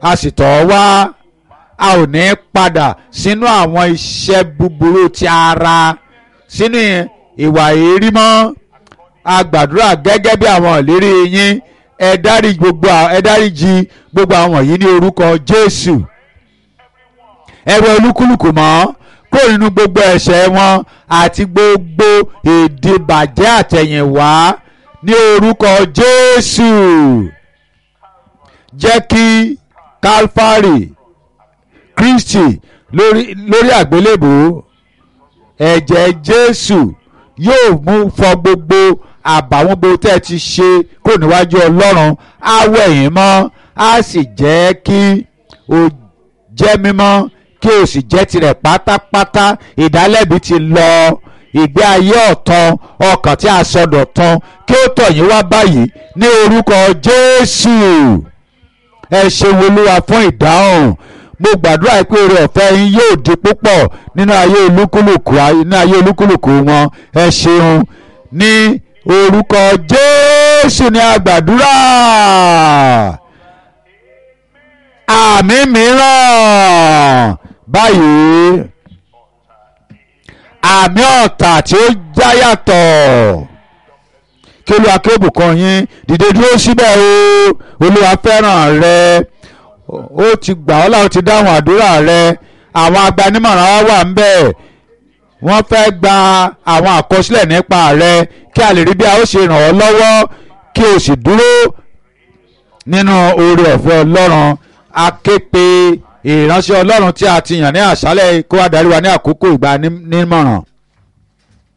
a sì tọ̀ ọ́ wá a ò ní padà sínú àwọn iṣẹ́ búburú ti ara sínú ìwà èérí mọ́ a gbàdúrà gẹ́gẹ́ bí àwọn ìlérí yín ẹ dárí gbogbo ẹ dáríjì gbogbo àwọn yìí ní orúkọ Jésù ẹ wẹ olúkúlùkù mọ́ kó nínú gbogbo ẹ̀ṣẹ̀ wọn àti gbogbo èdè bàjẹ́ àtẹ̀yìnwá ní orúkọ Jésù jẹ́ kí Calvary Kristi lórí lórí àgbélébùú ẹ̀jẹ̀ Jésù yóò mú fọ gbogbo àbàwọ́n gbogbo tẹ́ ẹ ti ṣe kó níwájú Ọlọ́run á wẹ̀ yín mọ́ á sì jẹ́ kí o jẹ́ mímọ́ kí o sì jẹ́ tirẹ̀ pátápátá ìdálẹ́bi ti lọ ìgbé ayé ọ̀tun ọkàn tí a sọdọ̀ tán kí ó tọ̀ yín wá báyìí ní orúkọ Jésù ẹ ṣeun Olúwa fún ìdáhùn mo gbàdúrà pé oore ọ̀fẹ́ yín yóò di púpọ̀ nínú ayé olúkúlùkù nínú ayé olúkúlùkù wọn ẹ ṣeun ní orúkọ Jésù ní àgbàdúrà àmì mìíràn báyìí àmì ọ̀tà tí ó já yàtọ̀ kí olúwa kí ó bùkún yín dìde dúró síbẹ̀ o olúwa fẹ́ràn rẹ ó ti gbà ọ́ láwọn ti dáhùn àdúrà rẹ àwọn agbanimọ̀ràn wa wà ń bẹ̀ wọ́n fẹ́ gba àwọn àkọsílẹ̀ nípa rẹ kí a lè rí bí a ó ṣe ràn ọ́ lọ́wọ́ kí o sì dúró nínú oore ọ̀fẹ́ ọlọ́run a ké pe ìránṣẹ́ ọlọ́run tí a ti yàn ní àṣálẹ̀ kó wá darí wa ní àkókò ìgbà nímọ̀ràn.